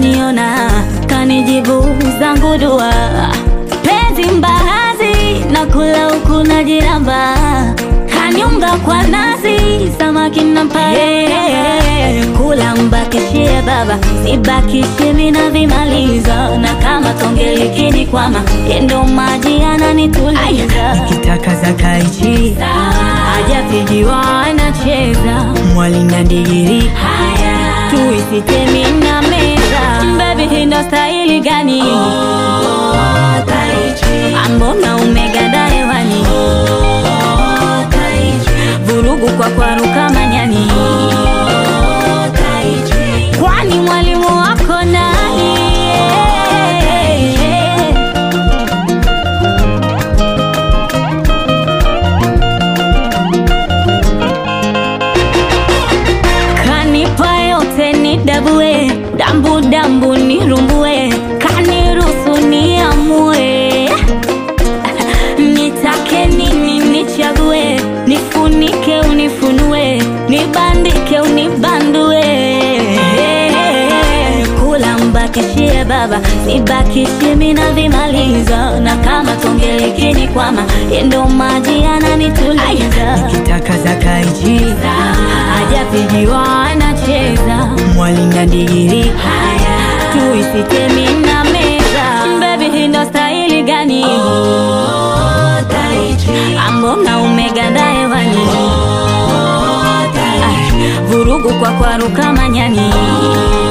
kaniona kanijibu zangu dua penzi mbahazi na kula huku na jiramba kaniunga kwa nazi samaki nampa yeye kula mbakishie baba sibakishie mina vimaliza na kama tonge likini kwama yendo maji ananituliza nikitaka za kaichi hajapigiwa anacheza mwali na ndigiri tuisitemi na meza bebi hindo stahili gani ambona umeganda hewani vurugu kwa kwaruka manyani kwani mwalimu wako nani kanipa yote ni dabue dambu dambu nirumbue kaniruhusu niamue nitake nini nichague nifunike unifunue nibandike unibandue kula mbakishie baba nibakishie mina vimaliza na kama tonge likini kwama yendo maji ananituliza nikitaka za kaichi hajapigiwa anacheza mwali na ndigiri tuisitemi na meza bebi hindo stahili gani ambona umeganda hewani Ah, vurugu kwa kwaruka manyani